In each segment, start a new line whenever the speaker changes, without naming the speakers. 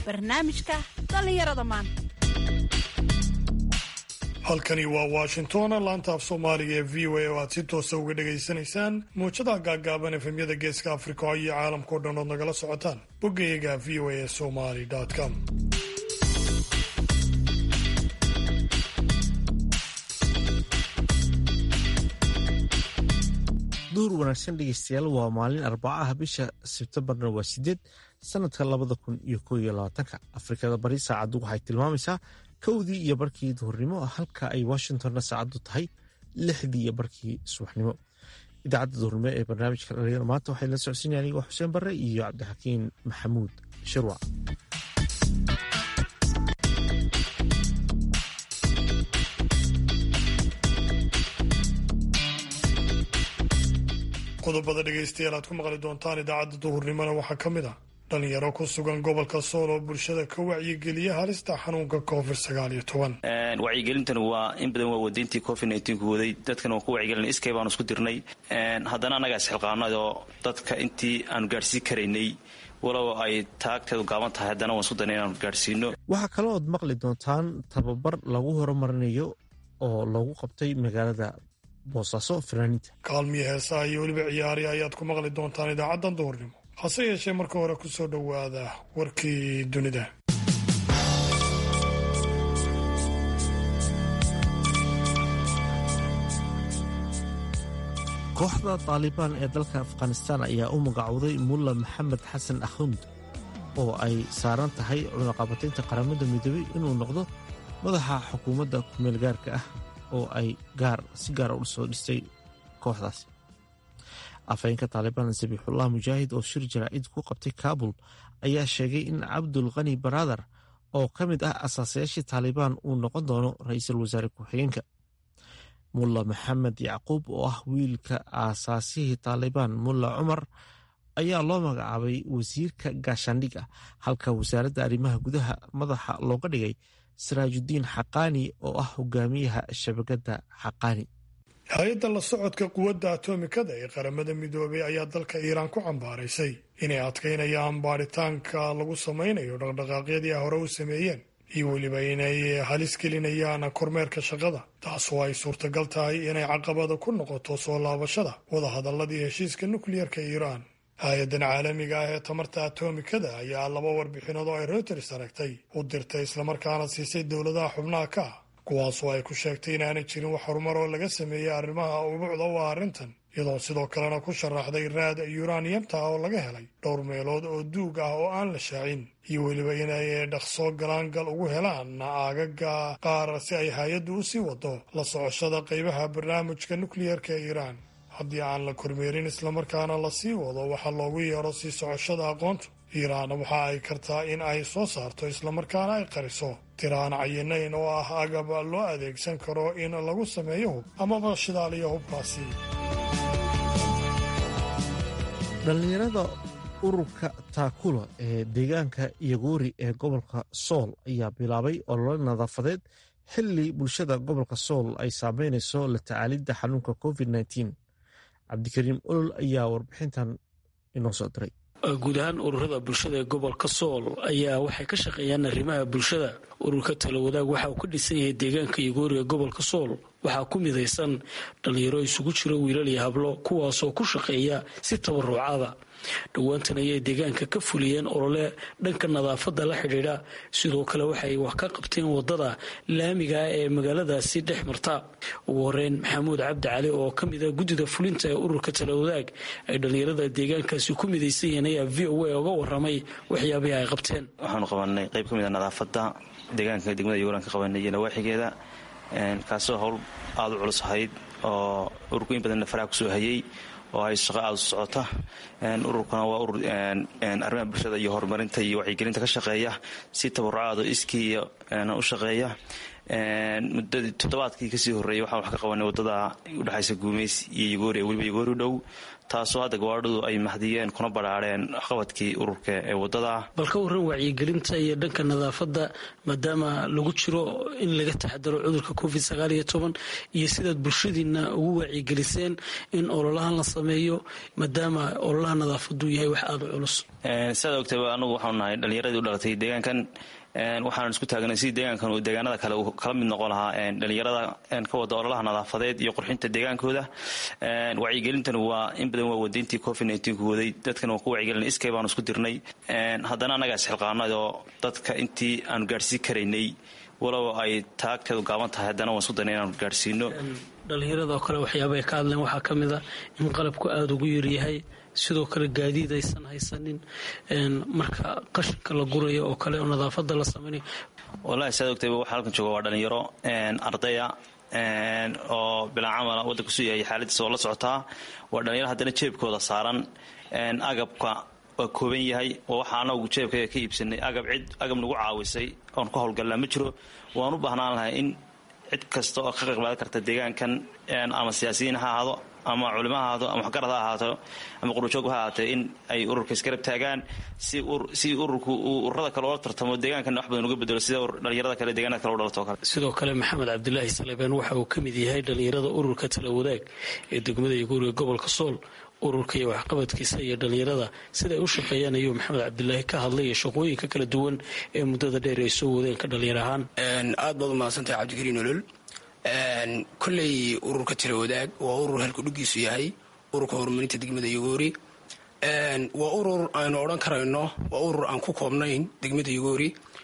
barnaamijka dhallinyarada maanta
halkani waa washington laanta af soomaaliga ee v o a oo aad si toosa uga dhegaysanaysaan muujadaha gaaggaaban efemyada geeska afrika iyo caalamkao dhan ood nagala socotaan boggayaga v o a somali com
duhur wanaagsan dhegeystayaal waa maalin arbacaha bisha sebtembarna waa sideed sanadka labada kun iyo koo iyo labaatanka afrikada bari saacaddu waxay tilmaamaysaa kowdii iyo barkii duhurnimo halka ay washingtonna saacaddu tahay lixdii iyo barkii subaxnimo idaacadda duhurnimo ee barnaamijka dhalinyar maanta waxay la socodsiinaya anigoo xuseen barre iyo cabdixakiin maxamuud shirwac
qodobada dhegaystayaal aad ku maqli doontaan idaacadda duhurnimona waxaa ka mid ah dhalinyaro ku sugan gobolka sool oo bulshada ka wacyigeliya halista xanuunka covid sagaal iyo toban
wacyigelintan waa in badan waa wadayntii covid nku waday dadkan waan ku wacyigelina iskay baanu isku dirnay haddana annagaa isxilqaanay oo dadka intii aanu gaadhsiin karaynay walow ay taagteedu gaaban tahay haddana waan isku darnay inaanu gaadhsiino
waxaa kaloo ood maqli doontaan tababar lagu horumarinayo oo lagu qabtay magaalada boosaaso fanaaniinta
kaalmiya heesaha iyo weliba ciyaari ayaad ku maqli doontaan idaacaddan duhurnimo hase yeeshee marka hore ku soo dhowaada warkii dunida
kooxda taalibaan ee dalka afghanistaan ayaa u magacowday mulla maxamed xasan akhund oo ay saaran tahay cunaqabataynta qaramada midoobey inuu noqdo madaxa xukuumadda kumeel gaarka ah oo ay gaar si gaara u soo dhistay kooxdaasi afhayeenka taalibaan sabiixullah mujaahid oo shir jaraa'id ku qabtay kaabul ayaa sheegay in cabdul khani baradar oo ka mid ah asaasayaashii taalibaan uu noqon doono ra-iisul wasaare ku-xigeenka mulla maxamed yacquub oo ah wiilka aasaasihii taalibaan mulla cumar ayaa loo magacaabay wasiirka gaashaandhig ah halka wasaaradda arrimaha gudaha madaxa looga dhigay siraajudiin xaqaani oo ah hogaamiyaha shabakadda xaqaani
hay-adda la socodka quwadda atomikada ee qaramada midoobey ayaa dalka iiraan ku cambaaraysay inay adkaynayaan baadhitaanka lagu samaynayo dhaqdhaqaaqyadii hore u sameeyeen iyo weliba inay halis gelinayaan kormeerka shaqada taasoo ay suurtagal tahay inay caqabada ku noqoto soo laabashada wadahadalladii heshiiska nukliyarka iiraan hay-addan caalamiga ah ee tamarta atomikada ayaa laba warbixinood oo ay reuters aragtay u dirtay islamarkaana siisay dowladaha xubnaha ka ah kuwaasoo ay ku sheegtay inaanay jirin wax horumar oo laga sameeyey arrimaha ubuucda u ah arrintan iyadoo sidoo kalena ku sharaxday raad yuraniyamta oo laga helay dhowr meelood oo duug ah oo aan la shaacin iyo weliba inay dhaqso galaangal ugu helaan aagaga qaar si ay hay-addu u sii wado la socoshada qaybaha barnaamijka nukliyarka ee iiraan haddii aan la kormeerin islamarkaana la sii wado waxaa loogu yeero sii socoshada aqoontu iiraan waxa ay kartaa in ay soo saarto islamarkaana ay qariso tiraan cayinayn oo ah agab loo adeegsan karo in lagu sameeyo hub amaba shidaaliyo hubkaasi
dhallinyarada ururka taakula ee deegaanka yagoori ee gobolka sool ayaa bilaabay olole nadaafadeed xilli bulshada gobolka sool ay saameynayso la tacaalidda xanuunka covid cabdikariim olol ayaa warbixintan inoo soo diray
guud ahaan ururada bulshada ee gobolka sool ayaa waxay ka shaqeeyaan arrimaha bulshada ururka talawadaag waxa uu ka dhisan yahay deegaanka yagoori ee gobolka sool waxaa ku midaysan dhallinyaro isugu jiro wiilal iyo hablo kuwaasoo ku shaqeeya si tabarucaada dhowaantan ayay deegaanka ka fuliyeen olole dhanka nadaafadda la xidhiidha sidoo kale waxay wax ka qabteen wadada laamiga ah ee magaaladaasi dhex marta ugu horeyn maxamuud cabdi cali oo ka mid a guddida fulinta ee ururka talawadaag ay dhallinyarada deegaankaasi ku midaysan yihiin ayaa v o a uga waramay waxyaabihii ay qabteen
waxaanu qabanay qayb ka mid a nadaafadda deegaanka degmada yuguran ka qabanay iyo nawaaxigeeda kaasoo howl aada u culus ahayd oo ururku in badanna faraha kusoo hayay oo ay shaqo aada u socota ururkuna waa urur arrimaha bulshada iyo horumarinta iyo wacyigelinta ka shaqeeya si tabarucaado iskii iyo u shaqeeya muddadii toddobaadkii kasii horreeyay waxaan wax ka qabanay waddada udhexaysa guumeys iyo yagoori weliba yagoori dhow taasoo hadda gawaadhadu ay mahdiyeen kuna badhaadheen waxqabadkii ururka ee waddada
bal ka warran wacyigelinta iyo dhanka nadaafadda maadaama lagu jiro in laga taxadaro cudurka covid sagaal iyo toban iyo sidaad bulshadiina ugu wacyigeliseen in ololahan la sameeyo maadaama ololaha nadaafadu yahay wax aada u culus
sidaad ogtayba anugu waxaanu nahay dhallinyaradii u dhalatay deegaankan waxaan isku taagnay sidii deegaankan uu deegaanada kale uu kala mid noqon lahaa dhalinyarada ka wada ololaha nadaafadeed iyo qurxinta deegaankooda wacyigelintan waa in badan waa wadayntii covid ku waday dadkan waan ku wacyigelina iskay baanu isku dirnay haddana annagaa isxilqaanay oo dadka intii aanu gaadhsiin karaynay walow ay taagteedu gaaban tahay haddana waan isku daynay inaanu gaadhsiino
dhalinyarada oo kale waxyaaba ay ka hadleen waxaa ka mid a in qalabku aada ugu yaryahay sidoo kale gaadiid aysan haysanin marka qashinka la gurayo oo kale oo nadaafada la samaynayo
wallahi saad ogtayba waxa halkan jooga waa dhalinyaro ardaya oo bilaan camala waddanka su yahay xaaladiisa oo la socotaa waa dhalinyaro haddana jeebkooda saaran agabka waa kooban yahay oo waxa anagu jeebkayga ka iibsanay agab cid agab nagu caawisay oon ka howlgallaa ma jiro waan u baahnaan lahay in cid kasta oo ka qaqbaadan karta deegaankan ama siyaasiyiin ha ahaado ama culimo ha ahaado ama waxgarad ha ahaato ama qurujoog ha ahaatee in ay ururka isgarab taagaan si ururku uu ururada kale oola tartamo deegaankan wax badan uga bedelo sida dhalinyarada kale deegaanada kale u dhalato kale
sidoo kale maxamed cabdilaahi salebeen waxa uu ka mid yahay dhalinyarada ururka tala wadaag ee degmada yaguuriga gobolka sool ururka iyo waxqabadkiisa iyo dhalinyarada siday u shaqeeyaan ayuu maxamed cabdilaahi ka hadlay iyo shaqooyinka kala duwan ee muddada dheer ay soo wadeen ka dhalinyar ahaan
aad baad u mahadsantahay cabdikariin olol kolley ururka tala wadaag waa urur halkudhigiisu yahay ururka horumarinta degmada yagoori waa urur aynu odhan karayno waa urur aan ku koobnayn degmada yagoori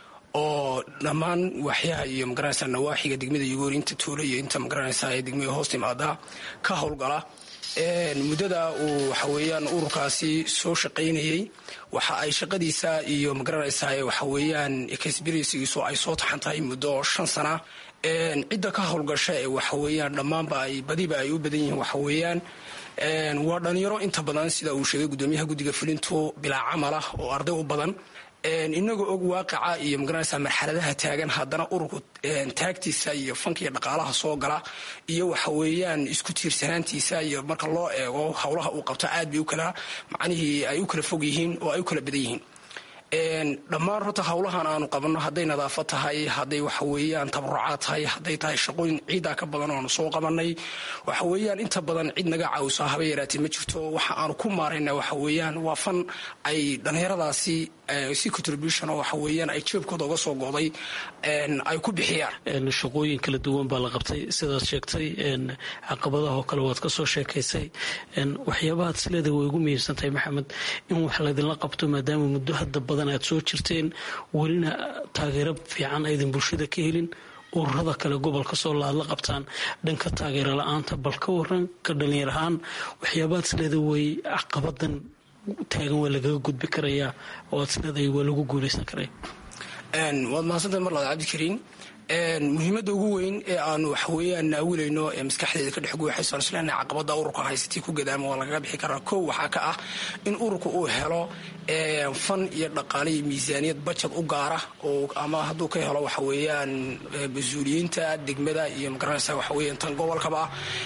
oo dhammaan waaxyaha iyo magaranaysa nawaaxiga degmada yagoori inta tuula iyo inta magaranaysa ee degmada hoos timaada ka howlgala muddada uu waxaweyaan ururkaasi soo shaqaynayey waxa ay shaqadiisa iyo magaranaysa waxaweyaan experiensigiisu ay soo taxan tahay muddo shan sana cidda ka howlgasha ee waxaweyaan dhammaanba ay badiba ay u badan yihiin waxaweyaan waa dhalinyaro inta badan sida uu sheegay gudoomiyaha guddiga fulintu bilaa camala oo arday u badan inagoo og waaqaca iyo magaranaysa marxaladaha taagan haddana ururku taagtiisa iyo fankiiyo dhaqaalaha soo gala iyo waxaweeyaan isku tiirsanaantiisa iyo marka loo eego howlaha uu qabto aad bay u kala macnihii ay u kala fog yihiin oo ay u kala badan yihiin dhammaan horta howlahan aanu qabanno hadday nadaafad tahay hadday waxaweeyaan tabarucaad tahay hadday tahay shaqooyin ciidaa ka badan oanu soo qabanay waxaweeyaan inta badan cid naga caawiso haba yaraatee ma jirto waxa aanu ku maarayna waxaweeyaan waa fan ay dhallinyaradaasi si contribution oo waxaweeyaan ay jeebkooda uga soo go'day ay ku bixiyaan
shaqooyin kala duwan baa la qabtay sidaad sheegtay caqabadaha oo kale waad ka soo sheekaysay waxyaabahaad sileeda way ugu muhiimsantahay maxamed in wax laydinla qabto maadaama muddo hadda badan aad soo jirteen welina taageero fiican aydan bulshada ka helin ururada kale gobolka soo laad la qabtaan dhanka taageero la-aanta bal ka waran ka dhalinyar ahaan waxyaabahaad sileeda way caqabadan taagan waa lagaga gudbi karayaa oo aad sileedahay waa lagu guuleysan karaya
waad mahadsantahay mar labaad cabdikariin muhiimadda ugu weyn ee aanu waxaweyaan naawilayno ee maskaxdeeda ka dhex guuxayso isleena caqabada ururka haysatii ku gadaama waa lagaga bixi karaa kow waxaa ka ah in ururka uu helo fan iyo dhaqaale iyo miisaaniyad bajad u gaara oo ama hadduu ka helo waxaweeyaan mas-uuliyiinta degmada iyo magaranaysa waxaweyan tan gobolkaba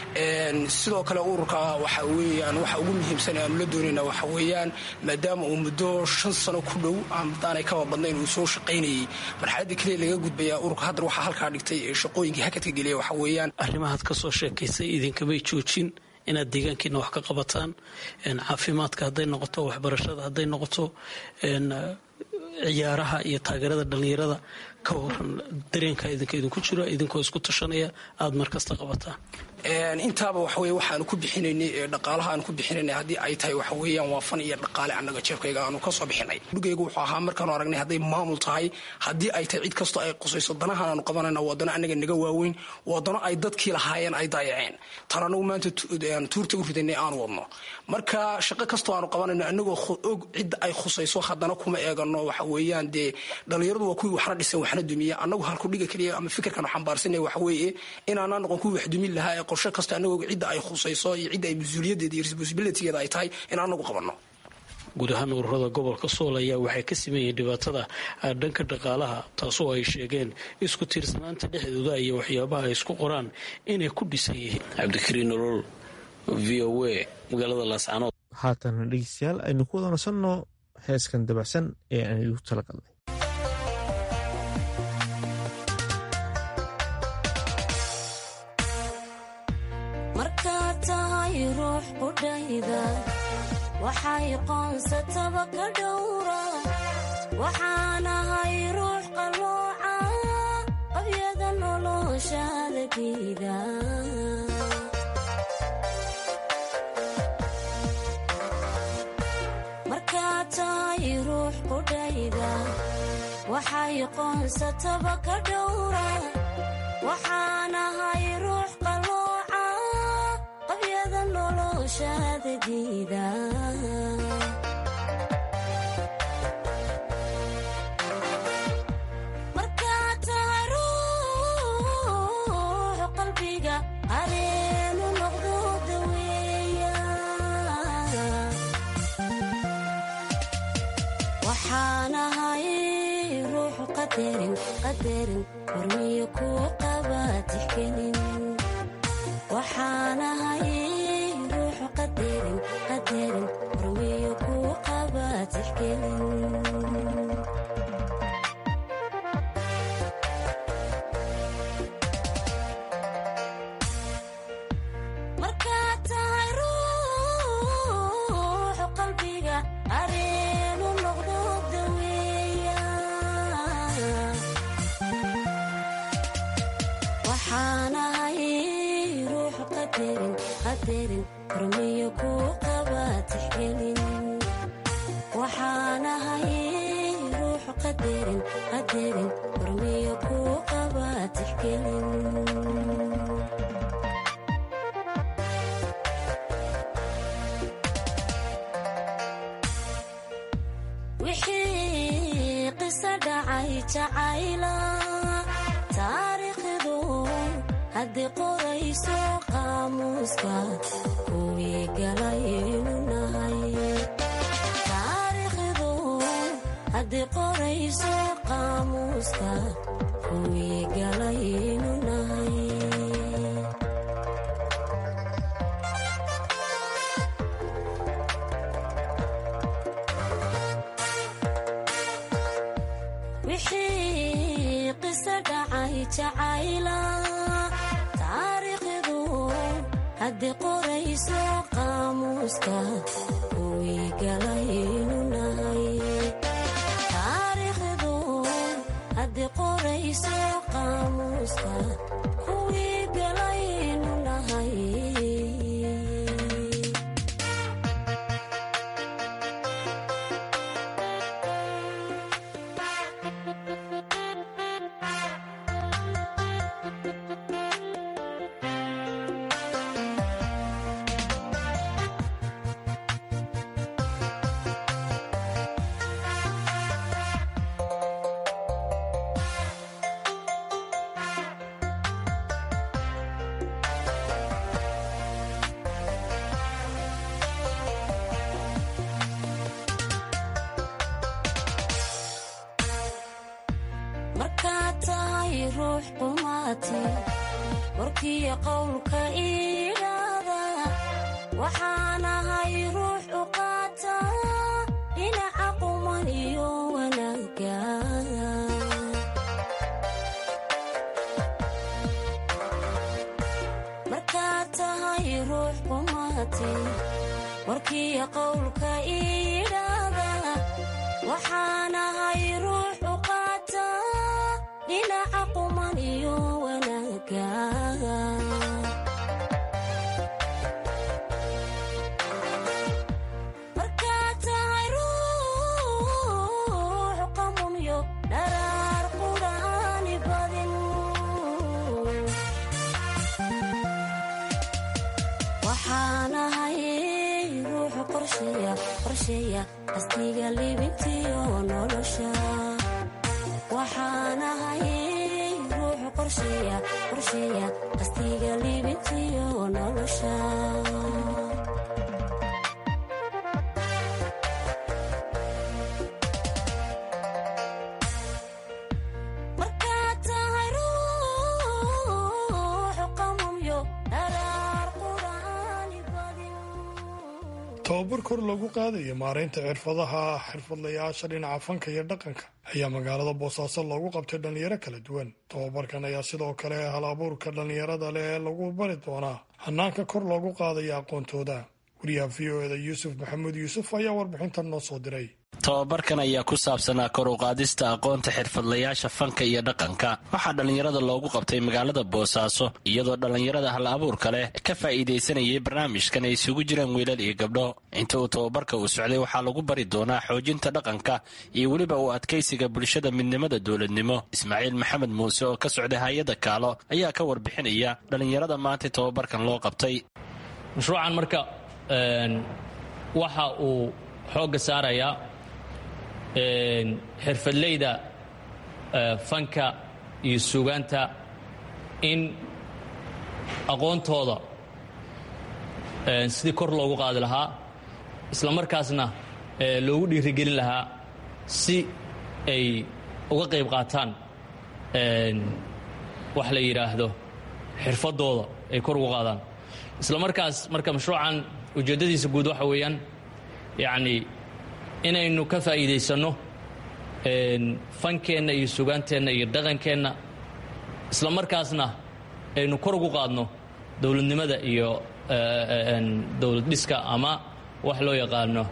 sidoo kale ururka waxa weeyaan waxa ugu muhiimsan ee aanu la doonayna waxa weeyaan maadaama uu muddo shan sano ku dhow amadaanay kaba badnayn uu soo shaqaynayay marxaladda keliya laga gudbayaa ururka haddar waxaa halkaa dhigtay ee shaqooyinkii hakadka geliya waxa weeyaan
arrimahaad ka soo sheekaysay idinkamay joojin inaad deegaankiina wax ka qabataan caafimaadka hadday noqoto waxbarashada hadday noqoto ciyaaraha iyo taageerada dhallinyarada ka waran dareenka idinka idinku jiro idinkoo isku tashanaya aada markasta qabataan
intaaba waxaweye waxaanu ku bixinaynay ee dhaqaalaha aanu ku bixinaynay haddii ay tahay waxa weeyaan waa fan iyo dhaqaale annaga jeebkayga aanu ka soo bixinay dhugayga wuxuu ahaa markaanu aragnay hadday maamul tahay haddii ay tahay cid kastoo ay qusayso danahan aanu qabanayna waddano annaga naga waaweyn waddano ay dadkii lahaayeen ay daayaceen tan anagu maanta tuurta u ridanay aanu wadno marka shaqo kastoo aanu qabanayno annagoo og cidda ay khusayso haddana kuma eegano waxa weeyaan dee dhallinyaradu waa kuwii waxna dhisan waxna dumiya annagu halkudhiga keliya ama fikirkan xambaarsanay waxa weeye inaanaa noqon kuwii wax dumin lahaa ee qorshe kasta annagoo cidda ay khusayso iyo cidda ay mas-uuliyadeeda iyo responsibilitygeeda ay tahay in anagu qabanno
guud ahaan ururada gobolka sool ayaa waxay ka siman yihiin dhibaatada dhanka dhaqaalaha taasoo ay sheegeen isku tiirsanaanta dhexdooda iyo waxyaabaha ay isku qoraan inay ku dhisan yihiin cabdikariin nolol v o a magaalada laascanood
haatan dhegeystayaal aynu ku wada nasanno heeskan dabacsan ee aan igu talagalnay
markaad tahay ruux qudhayda waxay qoonsataba ka dhowra waxaanahay ruux qalooca qabyada noloshaada diida markaad tahay ruux qudhayda waxay qoonsataba ka dhowra waxaanahay ruux qalooca qabyada noloshaada diida markaad tahay ruux qalbiga areenu noqdo daweeya waxaanahay ruux qadarin qadarin hormiyo kuu qaba tixgelin waxaanahay ruux qadarin qadarin hormiyo kuu qaba tixgelin markaad tahay ruux qalbiga areenu noqdo daweeya waxaanahay ruux qadarin qadarin hormiyo kuu qaba tixgelin waxaanahay ruux qadarin qadarin hormiyo kuu qaba tixgelin wixii qiso dhacay jacayla taariikhdu haddii qorayso qaamuuska kuwii galaynu nahay taariikhdu haddii qorayso qaamuuska kuwii galaynu nahay wixii qiso dhacay jacayla taariikhdu haddii qorayso qaamuuska kuwii galaynu nahay taariikhdu haddii qorayso qaamuuska kuwii galaynu nahay markaad tahay ruux qumaati warkiyo qowlka iidhaada waxaanahay ruux u qaata dhinaca quman iyo wanaagga markaad tahay ruux qumaati warkiyo qowlka iidhaada waxaanahay ruux u qaata dhinaca quman iyo wanaagga markaad tahay ruux qamunyo dharaar qudhaani badin waxaanahay ruux qorsheeya qorsheeya qasdiga libintiyo nolosha waxaanahay ruux qorsheeya qorsheeya qasdiga libintiyo nolosha
tababar kor loogu qaadayo maaraynta xirfadaha xirfadlayaasha dhinaca fanka iyo dhaqanka ayaa magaalada boosaaso loogu qabtay dhallinyaro kala duwan tababarkan ayaa sidoo kale hal abuurka dhallinyarada leh ee lagu bari doonaa hanaanka kor loogu qaadaya aqoontooda wariyaha v o eda yuusuf maxamuud yuusuf ayaa warbixintan noo soo diray
tababarkan ayaa ku saabsanaa kor u qaadista aqoonta xirfadlayaasha fanka iyo dhaqanka waxaa dhallinyarada loogu qabtay magaalada boosaaso iyadoo dhallinyarada hal abuurka leh ka faa'iidaysanayay barnaamijkan ay isugu jiraan wiilal iyo gabdho inta uu tababarka uu socday waxaa lagu bari doonaa xoojinta dhaqanka iyo weliba uu adkaysiga bulshada midnimada dowladnimo ismaaciil maxamed muuse oo ka socday hay-adda kaalo ayaa ka warbixinaya dhallinyarada maanta tababarkan loo qabtay
mashruucan marka waxa uu xoogga saarayaa xirfadleyda fanka iyo sugaanta in aqoontooda sidii kor loogu qaadi lahaa isla markaasna loogu dhiirigelin lahaa si ay uga qayb qaataan wax la yidhaahdo xirfadooda ay kor ugu qaadaan isla markaas marka mashruucan ujeeddadiisa guud waxa weeyaan yacni inaynu ka faa'iidaysanno fankeenna iyo sugaanteenna iyo dhaqankeenna isla markaasna aynu kor ugu qaadno dowladnimada iyo dowlad dhiska ama wax loo yaqaano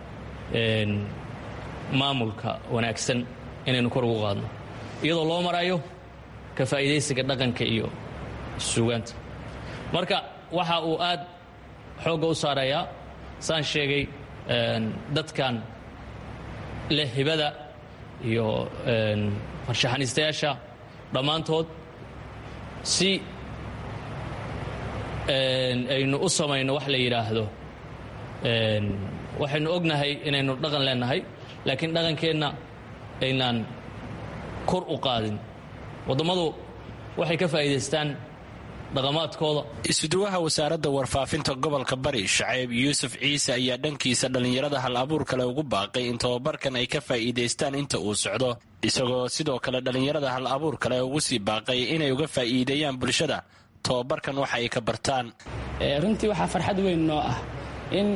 maamulka wanaagsan inaynu kor ugu qaadno iyadoo loo marayo ka faa'iidaysiga dhaqanka iyo sugaanta marka waxa uu aad xoogga u saarayaa saan sheegay dadkan leh hibada iyo farshaxaniistayaasha dhammaantood si aynu u samayno wax la yidhaahdo waxaynu ognahay inaynu dhaqan leenahay laakiin dhaqankeenna aynaan kor u qaadin wadammadu waxay ka faa'iidaystaan dhaqamaadkooda
isuduwaha wasaaradda warfaafinta gobolka bari shacayb yuusuf ciise ayaa dhankiisa dhallinyarada hal abuur kale ugu baaqay in tababarkan ay ka faa'iidaystaan inta uu socdo isagoo sidoo kale dhallinyarada hal abuur kale ugu sii baaqay inay uga faa'iideeyaan bulshada tababarkan waxa ay ka bartaan
runtii waxaa farxad weyn noo ah in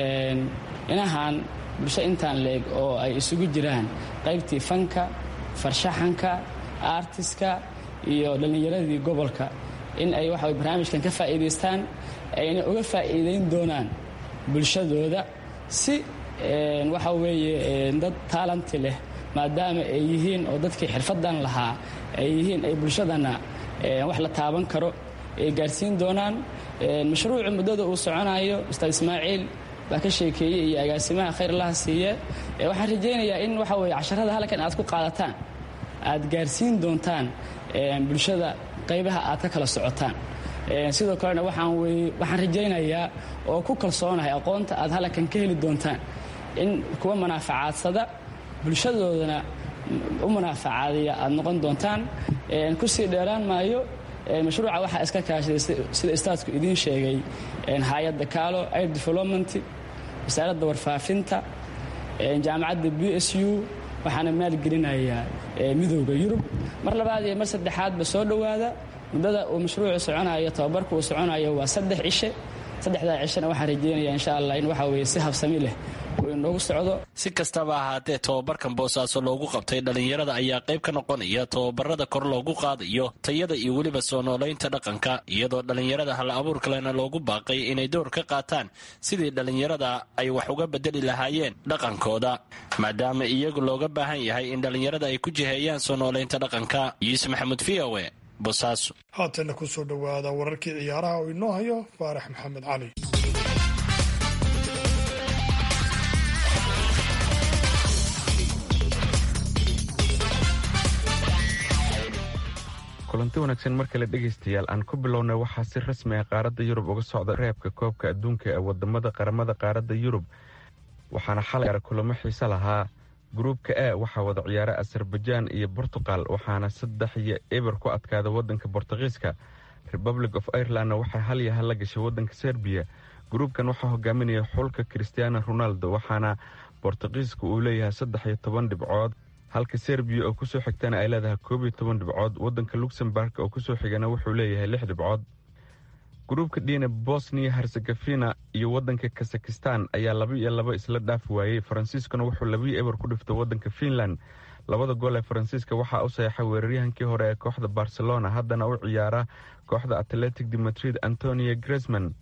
inahan bulsho intaan leeg oo ay isugu jiraan qaybtii fanka farshaxanka aartiska iyo dhallinyaradii gobolka in ay waxa barnaamijkan ka faa'iidaystaan ayna uga faa'iidayn doonaan bulshadooda si waxa weeye dad taalanti leh maadaama ay yihiin oo dadkii xirfadan lahaa ay yihiin ay bulshadana wax la taaban karo ay gaarsiin doonaan mashruucu muddada uu soconayo ustaad ismaaciil baa ka sheekeeyey iyo agaasimaha khayr allaha siiye waxaan rajaynayaa in waxa weye casharada halkan aad ku qaadataan aad gaarsiin doontaan bulshada qaybaha aad ka kala socotaan sidoo kalena waxaan rajaynayaa oo ku kalsoonahay aqoonta aad halkan ka heli doontaan in kuwa manaaficaadsada bulshadoodana u manaafacaadaya aad noqon doontaan kusii dheeraan maayo mashruuca waxaa iska kaashaday sida istaadku idiin sheegay hay-adda kaalo air development wasaaradda warfaafinta jaamacadda b s u waxaana maalgelinayaa midooda yurub mar labaad iyo mar saddexaadba soo dhowaada muddada uu mashruucu soconayo tababarka uu soconayo waa saddex cishe saddexdaa cishena waxaan rajeynaya insha allah in waxa weye si habsami leh uu inoogu socdo
si kastaba ahaatee tababarkan boosaaso loogu qabtay dhallinyarada ayaa qayb ka noqonaya tababarada kor loogu qaadayo tayada iyo weliba soo noolaynta dhaqanka iyadoo dhallinyarada hal abuur kalena loogu baaqay inay door ka qaataan sidii dhallinyarada ay wax uga bedeli lahaayeen dhaqankooda maadaama iyagu looga baahan yahay in dhallinyarada ay ku jiheeyaan soo noolaynta dhaqanka yuusuf maxamuud v o e boosaaso
haatana ku soo dhowaada wararkii ciyaaraha oo inoo hayo faarax maxamed cali
kulanti wanaagsan mar kale dhegaystayaal aan ku bilownay waxaa si rasmi ah qaaradda yurub uga socda reebka koobka adduunka ee wadamada qaramada qaaradda yurub waxaana xalay kulamo xiise lahaa gruubka a waxaa wada ciyaara azerbajaan iyo bortuqal waxaana saddex iyo eber ku adkaada wadanka bortugiiska republic of irelandna waxay hal iyo hal la gashay wadanka serbiya gruubkan waxaa hogaaminaya xulka christiano ronaldo waxaana bortugiiska uu leeyahay saddex iyo toban dhibcood halka serbiya oo kusoo xigtana ay leedahay koob iyo toban dhibcood wadanka luxemburg oo kusoo xigana wuxuu leeyahay lix dhibcood gruubka dhiina bosniya hersegafina iyo waddanka kazakhistan ayaa laba iyo laba isla dhaafi waayey faransiiskuna wuxuu labiyo eber ku dhiftay waddanka finland labada gool ee faransiiska waxaa u saxeexay weeraryahankii hore ee kooxda barcelona haddana u ciyaara kooxda atletic de madrid antonio gresman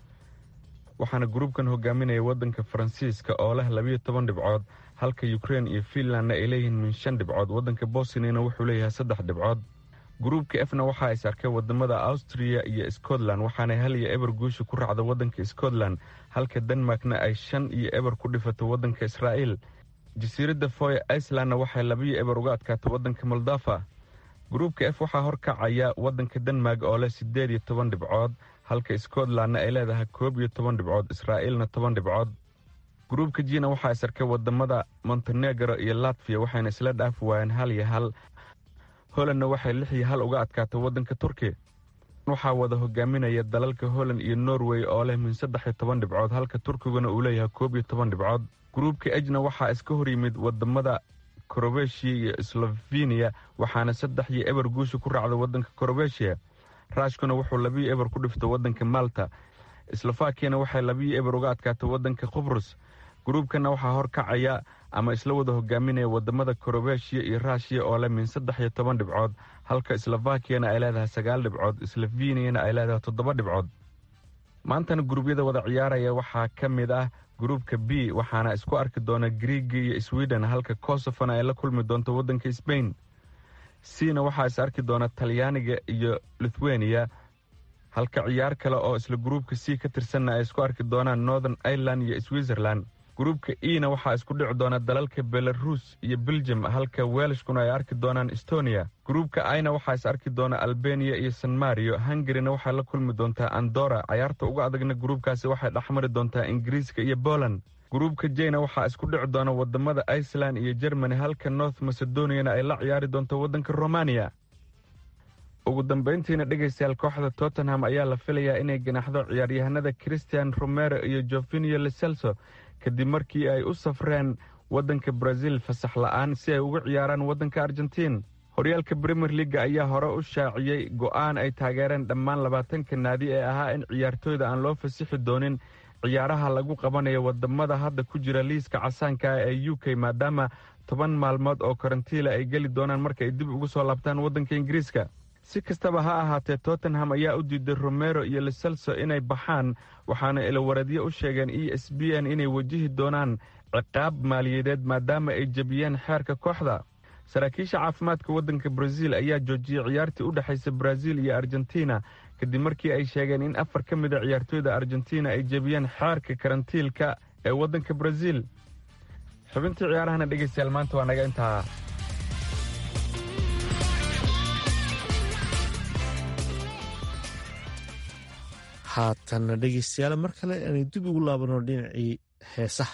waxaana gruubkan hogaaminaya waddanka faransiiska oo leh labiyo toban dhibcood halka ukrein iyo finlandna ay leeyihiin min shan dhibcood waddanka bosniyana wuxuu leeyahay saddex dhibcood gruubka efna waxaa is arkay wadamada austriya iyo scotland waxaana hal iyo eber guusha ku raacda waddanka scotland halka denmarkna ay shan iyo eber ku dhifatay waddanka israa'iil jasiiradda foy icelandna waxay labiyo eber uga adkaatay waddanka moldafa gruubka f waxaa horkacaya waddanka denmark oo leh siddeed iyo toban dhibcood halka scotlandna ay leedahay koob iyo toban dhibcood israa'iilna toban dhibcood gruubka jina waxaa is arkay wadamada montenegro iyo latviya waxayna isla dhaafi waayeen hal iyo hal holandna waxay lix iyo hal uga adkaatay waddanka turkiya waxaa wada hogaaminaya dalalka holland iyo norway oo leh min saddex iyo toban dhibcood halka turkiguna uu leeyahay koob iyo toban dhibcood gruubka ejna waxaa iska hor yimid wadamada krobeshiya iyo sloveniya waxaana saddex iyo eber guusha ku raacda waddanka krobeshiya raashkuna wuxuu labiyo eber ku dhiftay waddanka malta slofakiyana waxay labiyo eber uga adkaatay waddanka qubrus gruubkana waxaa horkacaya ama isla wada hogaaminaya wadamada krobeshiya iyo raashiya oo leh min saddex iyo toban dhibcood halka slovakiyana ay leedahay sagaal dhibcood sloveniyana ay leedahay toddoba dhibcood maantana guruubyada wada ciyaaraya waxaa ka mid ah gruubka b waxaana isku arki doona griiga iyo sweden halka kosofona ay la kulmi doonto waddanka sbain cna waxaa is arki doona talyaaniga iyo lithuania halka ciyaar kale oo isla gruubka c ka tirsanna ay isku arki doonaan northern ireland iyo switzerland gruubka ena waxaa isku dhici doona dalalka belarus iyo belgium halka welshkuna ay arki doonaan estonia gruubka ina waxaa is arki doona albania iyo san mario hungarina waxay la kulmi doontaa andora cayaarta uga adagna gruubkaasi waxay dhexmari doontaa ingiriiska iyo poland gruubka jena waxaa isku dhici doona wadamada iceland iyo germany halka north macedoniana ay la ciyaari doonto waddanka romania ugu dambayntiina dhegaystayaal kooxda tottenham ayaa la filayaa inay ganaxdo ciyaaryahanada christian romero iyo jovinio leselso kadib markii ay u safreen waddanka brazil fasax la'aan si ay ugu ciyaaraan waddanka argentiin horyaalka bremier leaga ayaa hore u shaaciyey go'aan ay taageereen dhammaan labaatanka naadi ee ahaa in ciyaartooyda aan loo fasixi doonin ciyaaraha lagu qabanayo wadamada hadda ku jira liiska casaanka ah ee u k maadaama toban maalmood oo karantiila ay geli doonaan marka ay dib ugu soo laabtaan waddanka ingiriiska si kastaba ha ahaatee tottenham ayaa u diiday romero iyo leselso inay baxaan waxaana ilawareedyo u sheegeen e s b n inay wajihi doonaan ciqaab maaliyadeed maadaama ay jebiyeen xeerka kooxda saraakiisha caafimaadka waddanka brazil ayaa joojiyey ciyaartii u dhexaysa brazil iyo argentina kadib markii ay sheegeen in afar ka mid a ciyaartooyda argentina ay jebiyeen xeerka karantiilka ee waddanka brazil xubintii ciyaarahana dhegaystayaal maanta waa naga intaa
haatanna dhegaystayaal mar kale aanay dib ugu laabano dhinacii heesaha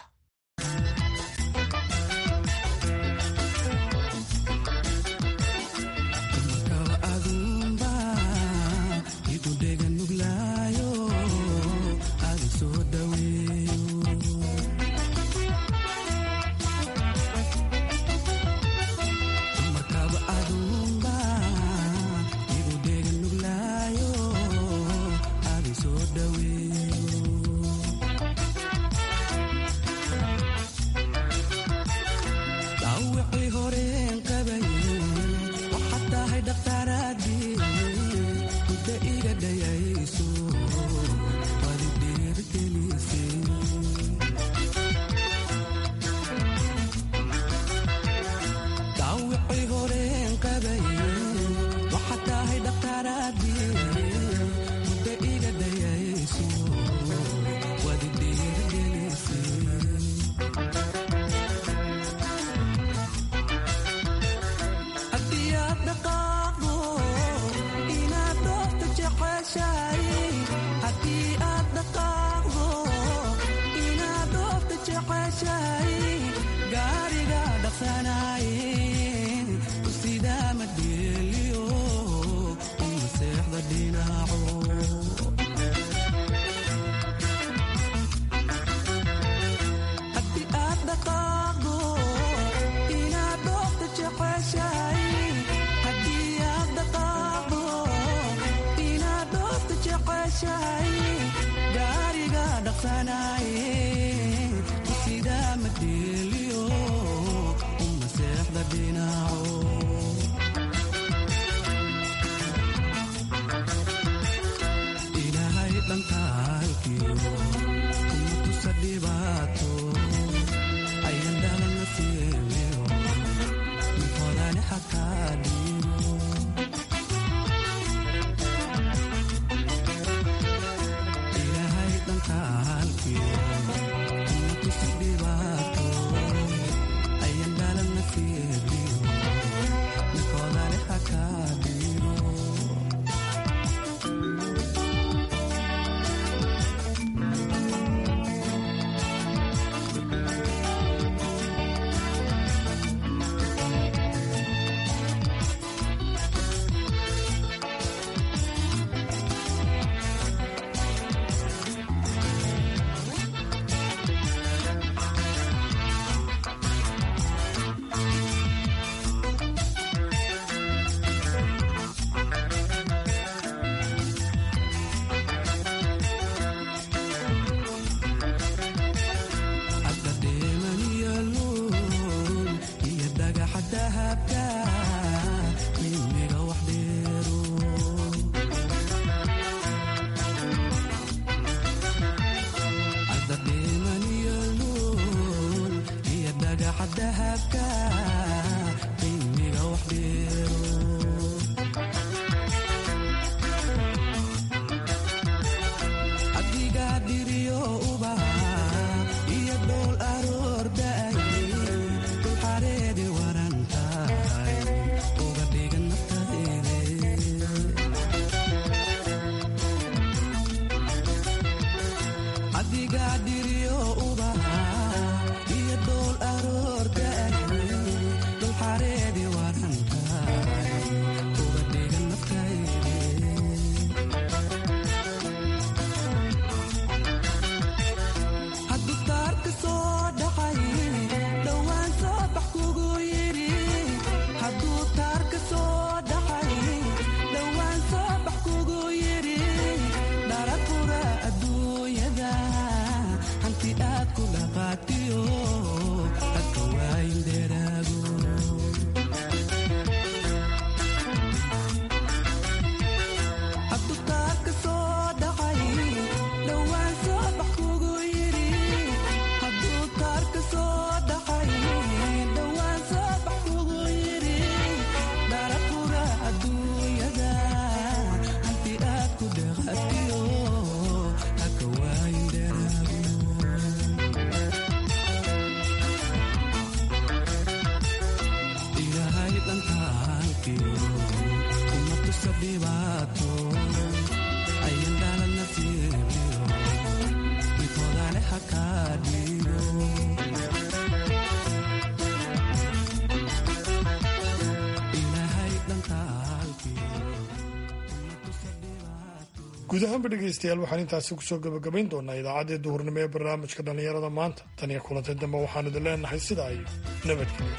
guud ahaanba dhegaystayaal waxaan intaasi kusoo gabagabayn doonaa idaacaddii duhurnimo ee barnaamijka dhallinyarada maanta tan iyo kulantay dambe waxaan idin leenahay sidaa iyo nabadgelyo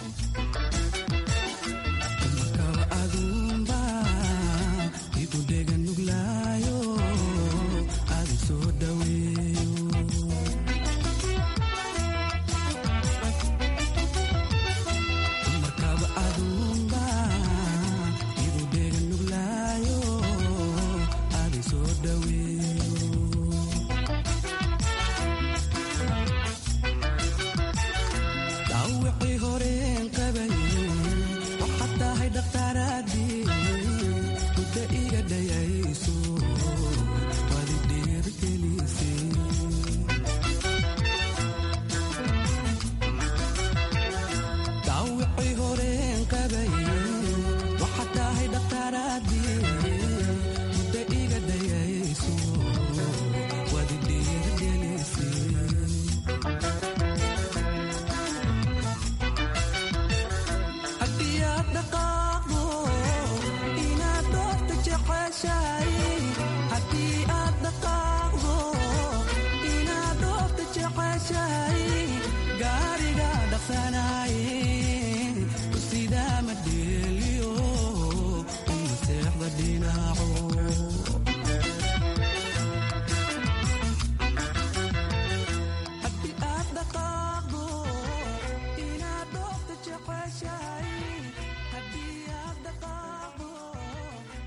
dhinaco